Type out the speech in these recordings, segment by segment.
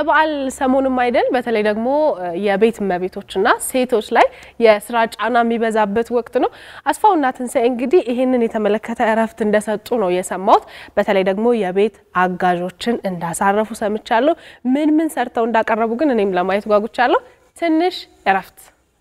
የበዓል ሰሞንም አይደል? በተለይ ደግሞ የቤት እመቤቶችና ሴቶች ላይ የስራ ጫና የሚበዛበት ወቅት ነው። አስፋውና ትንሣኤ እንግዲህ ይህንን የተመለከተ እረፍት እንደሰጡ ነው የሰማሁት። በተለይ ደግሞ የቤት አጋዦችን እንዳሳረፉ ሰምቻለሁ። ምን ምን ሰርተው እንዳቀረቡ ግን እኔም ለማየት ጓጉቻለሁ። ትንሽ እረፍት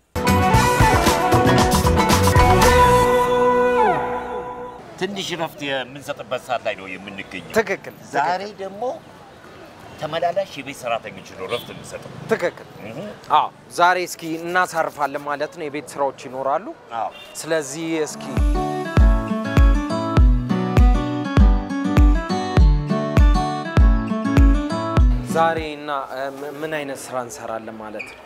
ትንሽ ረፍት የምንሰጥበት ሰዓት ላይ ነው የምንገኘው። ትክክል ዛሬ ደግሞ ተመላላሽ የቤት ሰራተኞች ነው ረፍት የምንሰጠው። ትክክል። አዎ ዛሬ እስኪ እናሳርፋለን ማለት ነው። የቤት ስራዎች ይኖራሉ። አዎ ስለዚህ እስኪ ዛሬ እና እ, ም- ምን አይነት ስራ እንሰራለን ማለት ነው?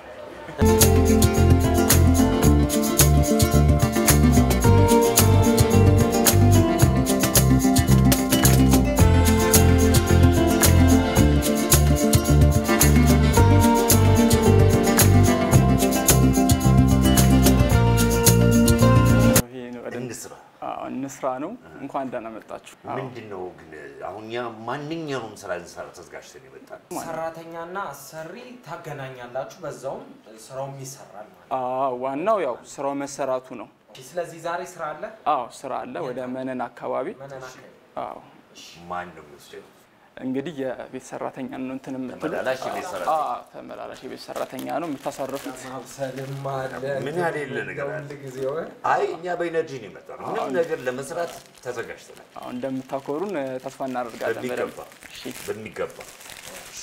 ይሄ ነው ወደ እንስራ። አዎ፣ እንስራ ነው። እንኳን ደህና መጣችሁ። አዎ። ምንድን ነው ግን አሁን እኛ ማንኛውም ስራ ልንሰራ ተዘጋጅተን የመጣን ሰራተኛና አሰሪ ታገናኛላችሁ፣ በዛውም ስራውም ይሰራል ማለት አዎ፣ ዋናው ያው ስራው መሰራቱ ነው። ነው። ስለዚህ ዛሬ ስራ አለ። አዎ፣ ስራ አለ ወደ መነን አካባቢ። መነን አካባቢ አዎ፣ ማን ነው የሚወስደው? እንግዲህ የቤት ሰራተኛ ነው እንትን የምትሉት። ተመላላሽ የቤት ሰራተኛ። አዎ፣ ተመላላሽ የቤት ሰራተኛ ነው የምታሳርፉት። ማብሰልም አለ። ምን ያህል የለ ነገር አለ? ሁል ጊዜ ወይ አይ እኛ በኢነርጂ ነው የመጣነው። ምንም ነገር ለመስራት ተዘጋጅተናል። አዎ፣ እንደምታኮሩን እ፣ ተስፋ እናደርጋለን። በደንብ በሚገባ እሺ። በሚገባ እሺ፣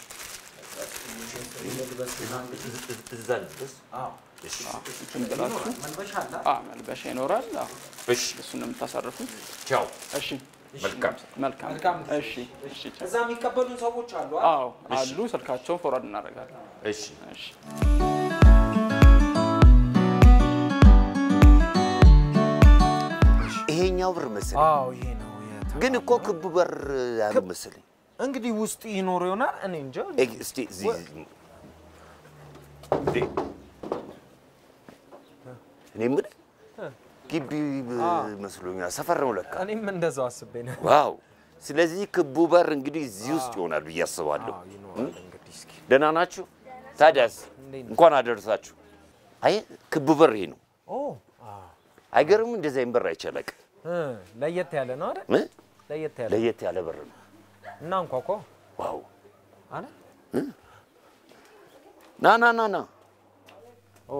እዛ ልድረስ። አዎ እሺ፣ እንትን ብላችሁ መልበሻ አለ። አዎ፣ መልበሻ ይኖራል። አዎ፣ እሺ፣ እሱን ነው የምታሳርፉት። ቻው። እሺ፣ መልካም መልካም። መልካም ጊዜ። እሺ፣ እሺ። እዛ የሚቀበሉን ሰዎች አሉ። አይደል? አዎ፣ አሉ። ስልካቸውን ፎርዋርድ እናደርጋለን። እሺ፣ እሺ። ይሄኛው ብር መሰለኝ፣ አዎ ይሄ ነው የተ- ግን እኮ ክብ በር ያሉ መሰለኝ። እንግዲህ ውስጥ ይኖር ይሆናል። እኔ እንጃ። ኤ- እስቲ እዚህ እንዴ፣ እኔ የምልህ ግቢ መስሎኛል። ሰፈር ነው ለካ። እኔም እንደዛው አስቤ ነው። ዋው! ስለዚህ ክቡ በር እንግዲህ እዚህ ውስጥ ይሆናል ብዬ አስባለሁ። አዎ ይኖራል እንግዲህ እስኪ ደህና ናችሁ? ታዲያስ እንዴት ነው? እንኳን አደረሳችሁ። አይ ክቡ በር ይሄ ነው። ኦ አዎ አይገርም? እንደዚህ አይነት በር አይቻለቅ እ ለየት ያለ ነው አይደል? ለየት ያለ ለየት ያለ በር ነው። እና እንኳኳ ዋው! አለ ና ና ና ና ኦ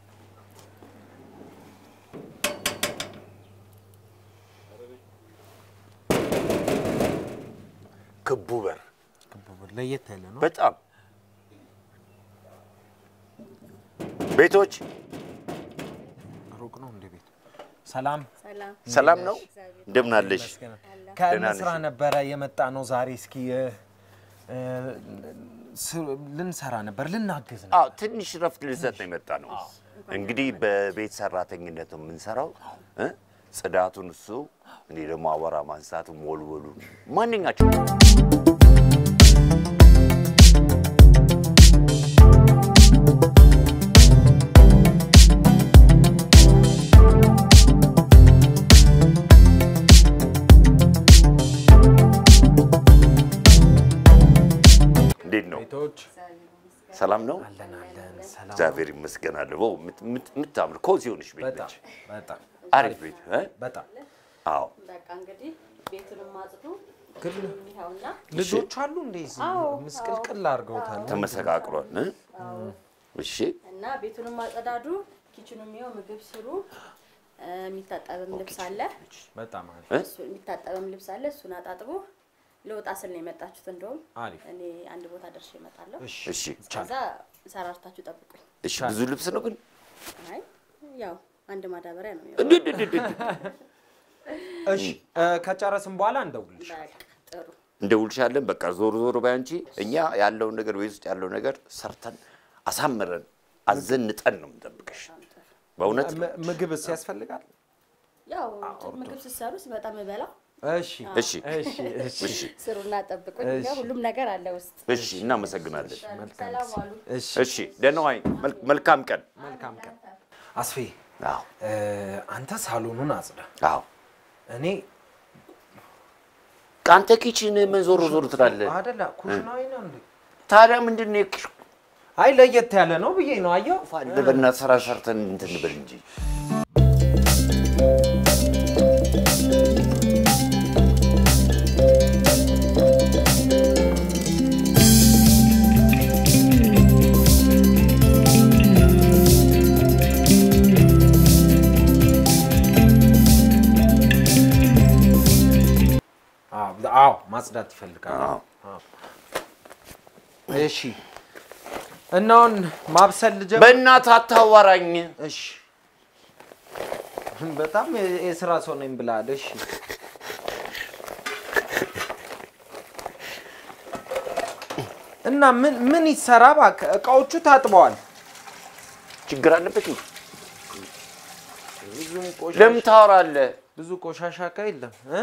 ክቡ በር ለየት ያለ ነው። በጣም ቤቶች ሩቅ ነው እንደ ቤት። ሰላም ሰላም ነው። እንደምን አለሽ? ከእንስራ ነሽ? ነበረ የመጣ ነው ዛሬ። እስኪ እ፣ እ፣ ስ- ልንሰራ ነበር ልናግዝ ነው። አዎ ትንሽ ረፍት ልንሰጥ ነው የመጣ ነው። እንግዲህ በቤት ሰራተኝነት ነው የምንሰራው እ? ጽዳቱን እሱ፣ እኔ ደግሞ አቧራ ማንሳቱ፣ ሞልወሉ ማንኛቸው እንዴት ነው? ቤቶች ሰላም ነው? አለን አለን። ሰላም እግዚአብሔር ይመስገን። ው የምታምር ኮዚ ሆነች ቤት በጣም ነች። በጣም አሪፍ ቤት እ? በጣም አዎ በቃ እንግዲህ ቤቱንም አጽዱ። ግን ይኸውና ልጆች አሉ እንደዚህ አዎ፣ ምስቅልቅል አድርገውታል። ተመሰቃቅሏል። እ? እሺ እና ቤቱንም አጸዳዱ። ኪችኑም ይኸው ምግብ ስሩ። እ፣ የሚታጠብም ልብስ አለ። በጣም አሪፍ እ? እሱ የሚታጠብም ልብስ አለ። እሱን አጣጥቡ። ልወጣ ስል ነው የመጣችሁት። እንደውም አሪፍ። እኔ አንድ ቦታ ደርሼ እመጣለሁ። እሺ እሺ ከዛ ሰራርታችሁ ጠብቁኝ። እሺ። ብዙ ልብስ ነው ግን አይ ያው አንድ ማዳበሪያ ነው። እንዴ እንዴ እንዴ እንዴ! እሺ እ፣ ከጨረስን በኋላ እንደውልሽ። በቃ ጥሩ። እንደውልሻለን። በቃ ዞር ዞር ባያንቺ እኛ ያለውን ነገር ቤት ውስጥ ያለው ነገር ሰርተን አሳምረን አዘንጠን ነው የምንጠብቅሽ። በእውነት ም- ምግብስ ያስፈልጋል? ያው ምግብ ስትሰሩ ሲመጣ የምበላው እሺ እሺ እሺ እሺ እሺ ስሩና ጠብቁኝ። እሺ። ያው ሁሉም ነገር አለ ውስጥ። እሺ፣ እናመሰግናለን። ሰላም ዋሉ። እሺ እሺ፣ ደህና ዋይ። መል- መልካም ቀን። መልካም ቀን። አስፌ አዎ እ፣ አንተ ሳሎኑን አጽዳ፣ አዎ። እኔ አንተ ኪችን ምን ዞር ዞር ትላለህ? አደላ ኩሽናዊ ነው እንዴ? ታዲያ ምንድን ነው የክሽ አይ ለየት ያለ ነው ብዬ ነው። አየው ፋለበና ስራ ሰርተን እንትን ብል እንጂ አዎ አዎ፣ ማጽዳት ይፈልጋል። አዎ። አዎ። እሺ እና አሁን ማብሰል ልጀምር። በእናትህ አታዋራኝ። እሺ በጣም የ- የስራ ሰው ነኝ ብለሃል። እሺ እና ምን ምን ይሰራ እባክህ? እቃዎቹ ታጥበዋል። ችግር አለበት እንዴ? ብዙም ቆሻሻ ለምን ታወራለህ? ብዙ ቆሻሻ እቃ የለም እ?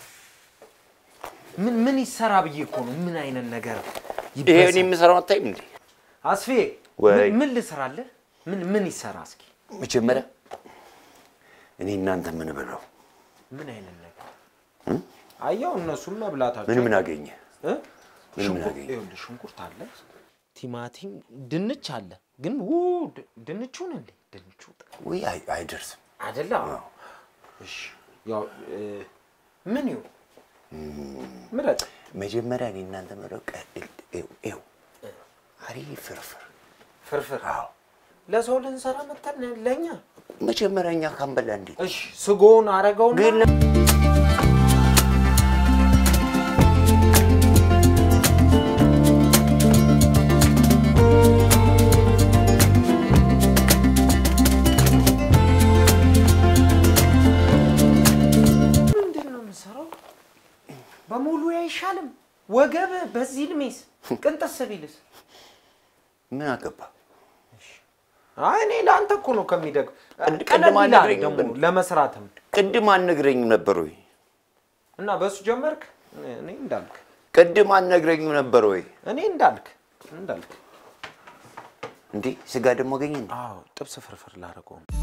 ምን ምን ይሰራ ብዬ እኮ ነው። ምን አይነት ነገር ይሄ እኔ ይበሳል? የምሰራው አታይም እንዴ? አስፌ ወይ። ምን- ምን ልስራለህ? ምን ምን ይሰራ እስኪ? መጀመሪያ እኔ እናንተ ምን ብለው ምን አይነት ነገር አየው። እነሱም መብላታቸው ምን ምን አገኘ? እ? ምን ምን ሽንኩርት- አገኘ? ይኸውልህ ሽንኩርት አለ፣ ቲማቲም፣ ድንች አለ። ግን ው ድ- ድንቹን እንዴ ድንቹ ወይ አይ- አይደርስም። አይደለ? እሺ ያው እ፣ ምን ይሁን ምረጥ። መጀመሪያ እኔ እናንተ ምለው ይው አሪፍ ፍርፍር ፍርፍር አዎ። ለሰው ልንሰራ መተን ለኛ። መጀመሪያ እኛ ካንበላ እንዴት እሺ ስጎውን አረገውና ግን ምንድን ነው የምሰራው? በሙሉ አይሻልም? ወገብ በዚህ እድሜስ ቅንጥስ ቢልስ? ምን አገባ? አይ እኔ ለአንተ እኮ ነው ከሚደግ ቅድ- ቀለል ቅድም ይላል አልነግረኝም ደግሞ ግን። ለመስራትም ቅድም አልነግረኝም ነበር ወይ? እና በሱ ጀመርክ። እኔ እንዳልክ ቅድም አልነግረኝም ነበር ወይ? እኔ እንዳልክ እንዳልክ። እንዴ ስጋ ደግሞ አገኘ እንዴ? አዎ ጥብስ ፍርፍር ላደርገው ነው።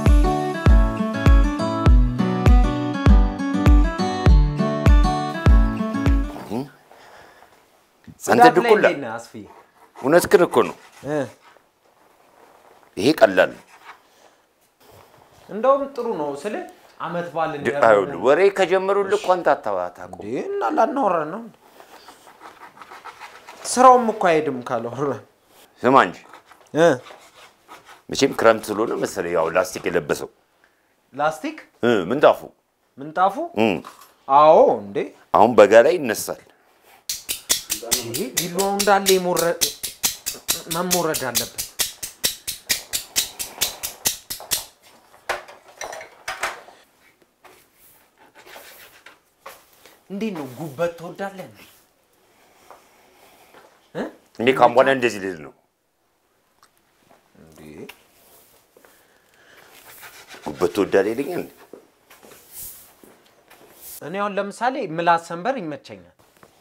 አንተ ጽዳት ላይ ድኩላ እንዴት ነህ አስፍዬ? እውነትህን እኮ ነው። እ ይሄ ቀላል ነው። እንደውም ጥሩ ነው ስለ አመት በዓል ድ- እንዲያደርጉ አይኸውልህ ወሬ ከጀመሩልህ እኮ አንተ አታ- አታውቀውም። እንዴ እና ላናወራ ነው። ስራውም እኮ አይሄድም ካላወራ ስማ እንጂ እ መቼም ክረምት ስለሆነ መሰለኝ ያው ላስቲክ የለበሰው ላስቲክ እ ምንጣፉ ምንጣፉ እ አዎ እንዴ አሁን በጋ ላይ ይነሳል። ይሄ ቢላዋው እንዳለ የሞረ- መሞረድ አለበት። እንዴት ነው ጉበት ትወዳለህ እንዴ? እ? እኔ ካሁን በኋላ እንደዚህ ልል ነው። እንዴ ጉበት ትወዳለህ ይለኛል። እኔ አሁን ለምሳሌ ምላስ ሰንበር ይመቸኛል።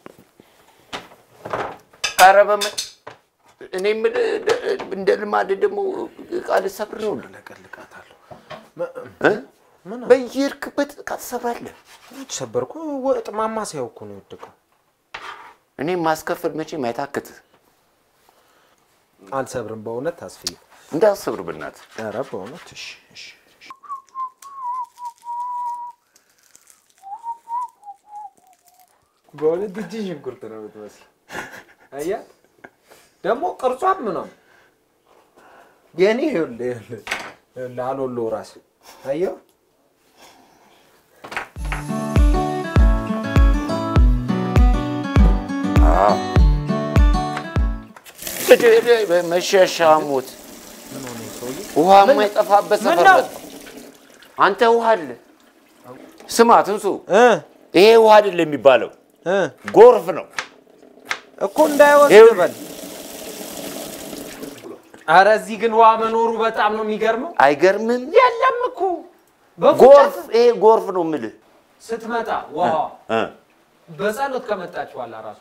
ኧረ በመ- እኔ የምልህ እንደ ልማድ ደግሞ ቃል ሰብር ነው እንዴ? ለቀልቃታለሁ። እ? በየሄድክበት ዕቃ ትሰብራለህ። ሰበርኩ ወጥ ማማሰያው እኮ ነው የወደቀው። እኔ ማስከፈል መቼም አይታክትህ። አልሰብርም በእውነት አስፍዬ። እንዳትሰብር በእናትህ። ኧረ በእውነት እሺ፣ እሺ፣ እሺ። በእውነት እጅ ሽንኩርት ነው የምትመስለው። አያት ደግሞ ቅርጿም ነው የኔ ይኸውልህ ይኸውልህ ይኸውልህ አሎሎ ራስ አየው አዎ። መሸሻሙት ውሃ የማይጠፋበት ምን ሰፈር ነው? መጣ። አንተ ውሃ አለ። ስማ ትንሱ፣ እ ይሄ ውሃ አይደለም የሚባለው እ ጎርፍ ነው። እኮ እንዳይወስድ ይኸውልህ። በል። ኧረ እዚህ ግን ውሃ መኖሩ በጣም ነው የሚገርመው። አይገርምም? የለም እኮ ጎርፍ ይሄ ጎርፍ ነው የምልህ። ስትመጣ ውሃ እ። በጸሎት ከመጣች በኋላ ራሱ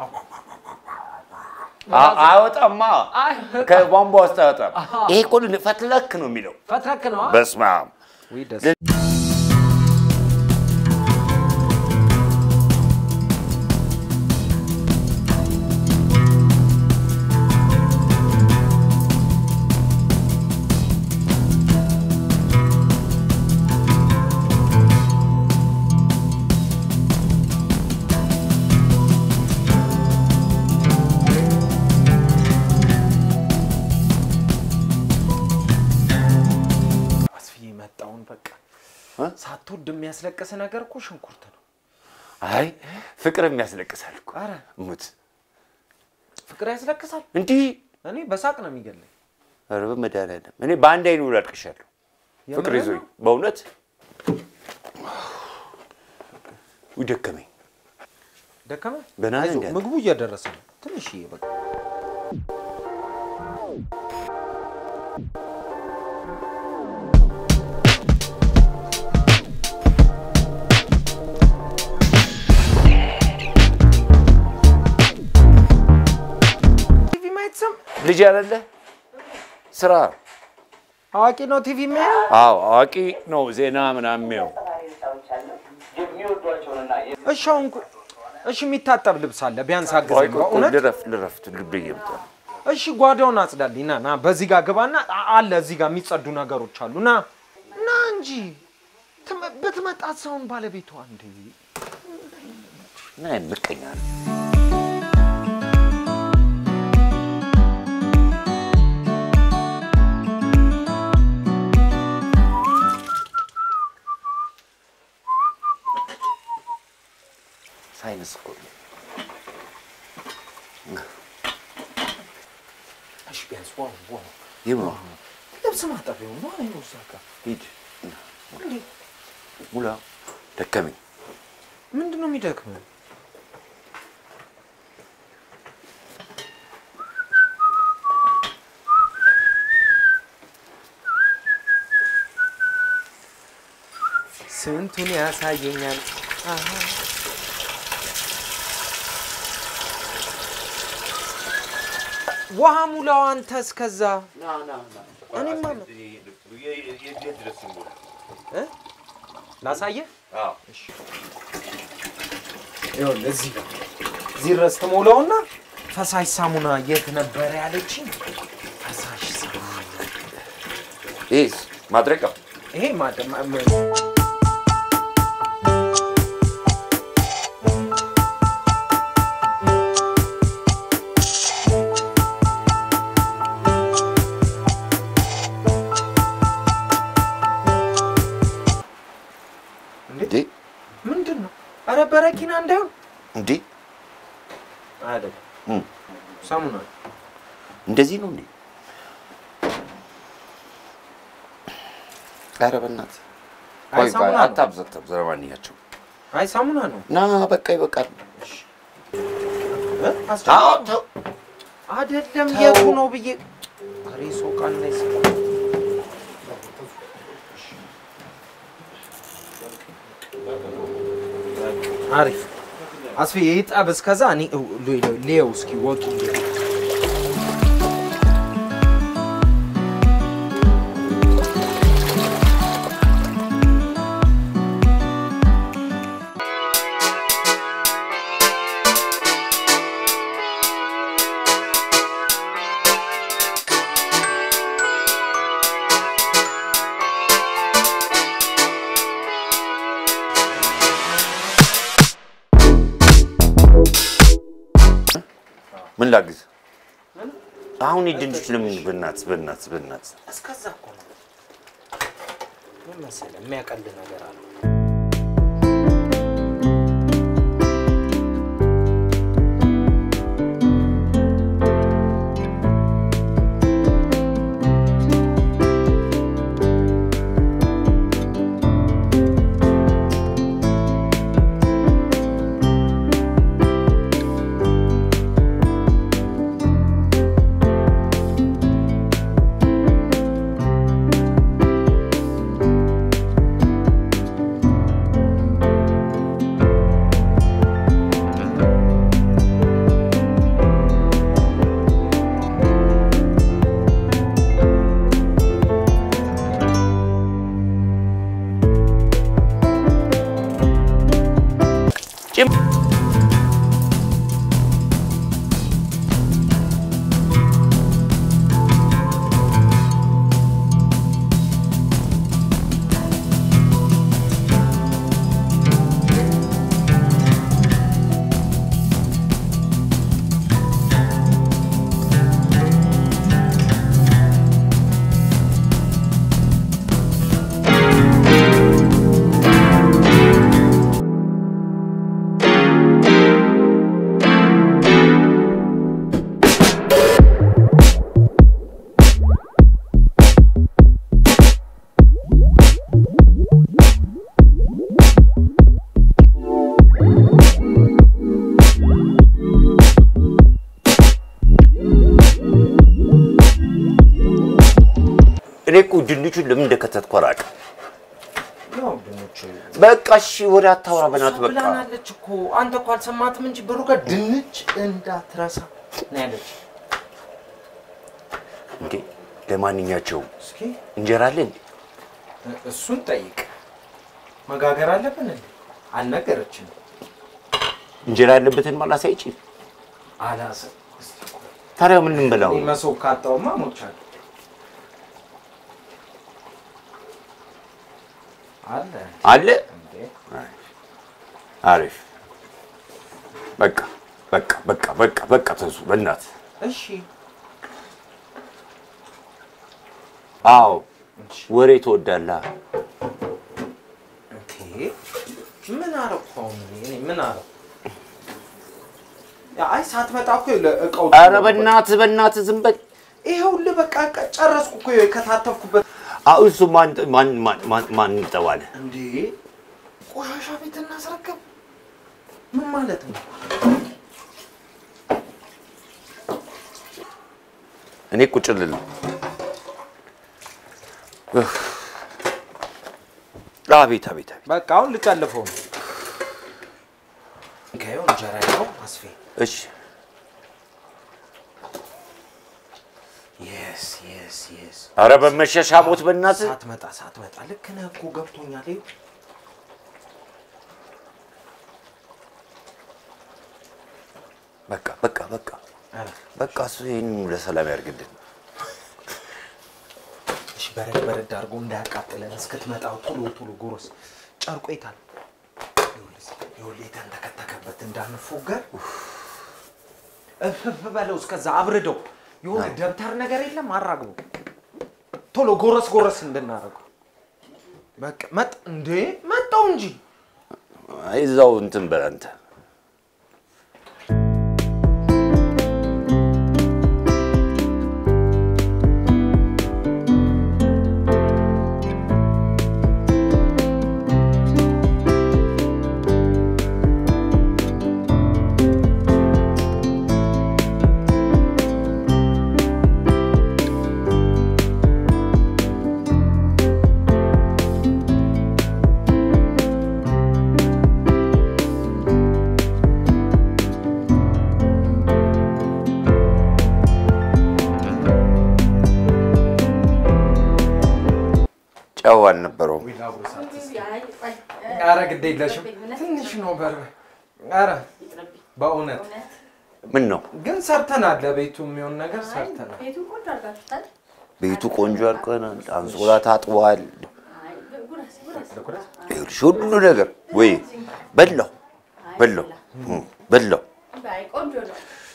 አ- አይወጣማ አይ ከቧንቧ ውስጥ አይወጣም። ይሄ እኮ ፈትለክ ነው የሚለው። ፈትረክ ነው። በስመ አብ ውይ ደስ ሳትወድ የሚያስለቅስ ነገር እኮ ሽንኩርት ነው። አይ ፍቅር የሚያስለቅሳል እኮ አረ ሙት ፍቅር ያስለቅሳል። እንዲህ እኔ በሳቅ ነው የሚገለኝ። ኧረ በመድኃኒዓለም እኔ በአንድ አይኑ ላልቅሻለሁ። ፍቅር የምርህን ይዞኝ ነው? በእውነት ውይ ደከመኝ። ደከመ። ገና ነህ አይዞህ፣ እንዴ አንተ? ምግቡ እየደረሰ ነው። ትንሽዬ በቃ ቲቪ ማየት ሰም ልጅ አይደለ ስራ አዋቂ ነው ቲቪ የሚያየው። አዎ አዋቂ ነው ዜና ምናምን የሚያው እሺ አሁን እኮ- እሺ የሚታጠብ ልብስ አለ ቢያንስ ቆይ አግዘኝ ቆይ ቆይ በእውነት ልረፍ ልረፍ ልብ እየመጣ ነው። እሺ ጓዳውን አጽዳልኝ ና ና በዚህ ጋር ግባና አ- አለ እዚህ ጋር የሚጸዱ ነገሮች አሉ ና ና እንጂ ትመ- ብትመጣት ሰውን ባለቤቷ እንዴ ምን አይነት ምቀኛ ነው? ሳይንስ እኮ ነው። እሺ ቢያንስ ዋው ዋው ይህ ነው። ልብስ ማጠቢያው ነው አይ ነው እዛ ጋር ሂድ እንዴ ሙላ ደከመኝ። ምንድን ነው የሚደክመው ስንቱን ያሳየኛል አሃ። ውሃ ሙላው አንተ እስከዛ እኔማ እ? ላሳየህ ይኸውልህ እዚህ ጋር እዚህ ድረስ ትሞላውና ፈሳሽ ሳሙና የት ነበረ ያለችኝ? ፈሳሽ ሳሙና ይህ ማድረቂያው ይሄ ማደ ማ- ማ- እንዴ ምንድን ነው? ኧረ በረኪና እንዳይሆን እንዴ አይደለም፣ እም፣ ሳሙና እንደዚህ ነው እንዴ? ኧረ በእናትህ አይ ቆይ ቆይ ሳሙና ነው። አታብዛ አታብዛ። ለማንኛቸው አይ ሳሙና ነው። ና በቃ ይበቃል። እ? አስቸጋሪ አዎ ነው። ተው አይደለም ተው። የቱ ነው ብዬ ኧረ ሰው ቃል ላይ አሪፍ አስፌ ይጠብ እስከዛ እኔ ሌው እስኪ ወጡ ምን ላግዝ? አሁን ድንች ለምን በእናትህ በእናትህ በእናትህ እስከዛ እኮ ነው ምን መሰለህ የሚያቀል ነገር አለ ጭም ድንቹን ለምን እንደከተትኩ አላውቅም። ያው ድንች በቃ እሺ፣ ወደ አታውራ በናት በቃ ብላናለች እኮ አንተ እኮ አልሰማትም እንጂ ብሩ ጋር ድንች እንዳትረሳ ነው ያለች። እንዴ። ለማንኛቸውም እስኪ እንጀራ አለ እንዴ? እሱን ጠይቅ። መጋገር አለብን እንዴ? አልነገረችንም። እንጀራ ያለበትን ማላሳይች። አላሰ ታዲያ ምን እንበላው? እኔ መሶብ ካጣውማ ሞቻለሁ። አለ አለ እንዴ? አሪፍ። በቃ በቃ በቃ በቃ በቃ ተንሱ በእናት እሺ አዎ፣ ወሬ ትወዳለህ። እንዴ ምን አረኩ አሁን እኔ? እኔ ምን አረኩ? ያ አይ ሳትመጣ እኮ እቃው ኧረ በእናትህ በእናትህ ዝም በል። ይኸውልህ በቃ ቀ- ጨረስኩ እኮ የከታተፍኩበት። አሁን እሱ ማን ማን ማን ማን- ማን ይጠባል? እንዴ ቆሻሻ ቤት እናስረከብ ምን ማለት ነው? እኔ ቁጭ ልል ነው። እፍ። አቤት አቤት አቤት። በቃ አሁን ልጨልፈው ነው። ከየው እንጀራ ያው አስፌ እሺ የስ የስ የስ ኧረ በመሸሻ ቦት በእናትህ ሳትመጣ ሳትመጣ ልክ ነህ እኮ ገብቶኛል። ይኸው በቃ በቃ በቃ ኧረ በቃ እሱ ይህን ለሰላም ያርግልን። እሺ በረድ በረድ አድርጎ እንዳያቃጥለን እስክትመጣ ቶሎ ቶሎ ጎረስ ጨርቆ የታል? ይኸውልህ የተንተከተከበት እንዳንፎገር እፍፍ በለው እስከዛ አብርደው የሆነ ደብተር ነገር የለም አራግቡ ቶሎ ጎረስ ጎረስ እንድናደርገው በቃ መጥ እንዴ መጣው እንጂ አይ እዛው እንትን በል አንተ። ጨው አልነበረውም። ኧረ ግድ የለሽም ትንሽ ነው በር ኧረ በእውነት ምን ነው ግን ሰርተናል ለቤቱ የሚሆን ነገር ሰርተናል ቤቱን ቆንጆ አድርጋችሁታል። ቤቱ ቆንጆ አድርገናል። አንሶላ ታጥቧል። አይ ጉረስ ጉረስ። ይኸውልሽ ሁሉ ነገር ወይ በላው በላው እ በላው አይ ቆንጆ ነው።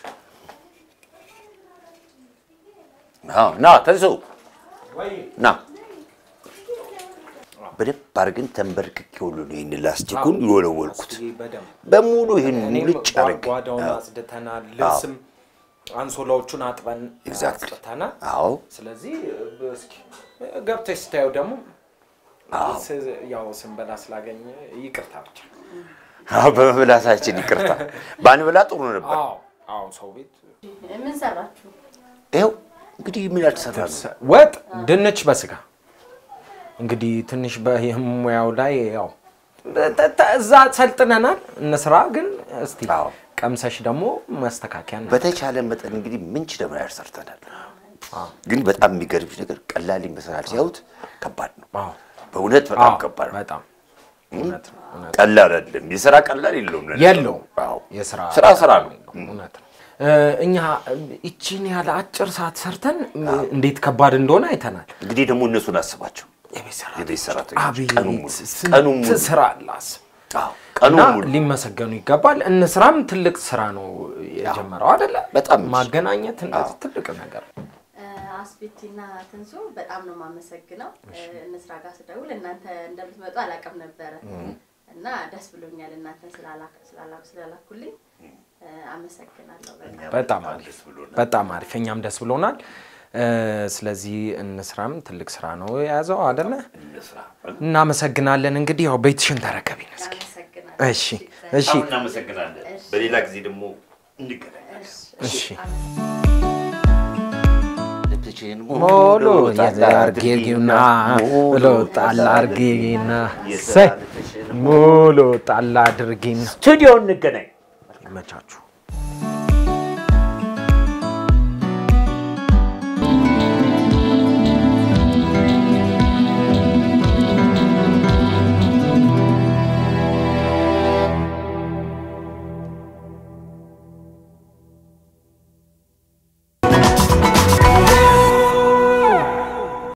አዎ፣ ና ተንሱ ወይ ና በደንብ አድርገን ተንበርክኬ ሁሉ ነው ይህን ላስቲኩን የወለወልኩት በደንብ በሙሉ ይህን እኔም ሙልጭ አድርግ ጓዳውን አጽድተናል። ልብስም አንሶላዎቹን አጥበን Exactly. አጽድተናል። አዎ ስለዚህ እስኪ ገብተሽ ስታየው ደግሞ ስ- ያው ስንበላ ስላገኘ ይቅርታ ብቻ። አዎ፣ በመብላታችን ይቅርታ። ባንበላ ጥሩ ነበር። አዎ አዎ፣ ሰው ቤት ምን ሰራችሁ? ይኸው እንግዲህ ምን ያልተሰራ ነው። ወጥ ድንች በስጋ እንግዲህ ትንሽ በሙያው ላይ ያው ተ- ተ- እዛ ሰልጥነናል። እንስራ ግን እስቲ አዎ። ቀምሰሽ ደግሞ ማስተካከያ ነው። በተቻለ መጠን እንግዲህ ምንች ደግሞ ያህል ሰርተናል። ግን በጣም የሚገርምሽ ነገር ቀላል ይመስላል፣ ሲያዩት ከባድ ነው። አዎ በእውነት በጣም አዎ፣ ከባድ ነው። በጣም እውነት ነው፣ እውነት ነው። ቀላል አይደለም። የስራ ቀላል የለውም። ለነገሩ። የለውም። አዎ። የስራ ስራ ስራ ነው። እውነት ነው። እ፣ እኛ ይቺን ያለ አጭር ሰዓት ሰርተን እንዴት ከባድ እንደሆነ አይተናል። እንግዲህ ደግሞ እነሱን አስባቸው። የቤት የቤት ሰራተኞች አቤት ቀኑን ሙሉ ቀኑን ስንት ሙሉ ስራ አለ አስብ። አዎ፣ እና ቀኑን ሙሉ ሊመሰገኑ ይገባል። እንስራም ትልቅ ስራ ነው የጀመረው አይደለ? በጣም እንጂ። ማገናኘት እንደዚህ ትልቅ ነገር ነው። አስቤቲና ትንሱ በጣም ነው የማመሰግነው። እንስራ ጋር ስደውል እናንተ እንደምትመጡ አላውቅም ነበረ እና ደስ ብሎኛል እናንተን ስላላ- ስላላ- ስላላኩልኝ እ፣ አመሰግናለሁ በጣም። በጣም አሪፍ በጣም አሪፍ። እኛም ደስ ብሎናል። እ፣ ስለዚህ እንስራም ትልቅ ስራ ነው የያዘው አይደለ? እንስራ። እናመሰግናለን። እንግዲህ ያው ቤትሽን ተረከቢን እስኪ። አመሰግናለሁ። እሺ እሺ በጣም እናመሰግናለን። በሌላ ጊዜ ደግሞ እንገናኛለን። እሺ። ልትችን ሞሎ የዛርጌጊና ብሎ ጣል አርጌጊና የስራ ልትችን ሙሉ ጣል አድርጊና ስቱዲዮ እንገናኝ። ይመቻችሁ።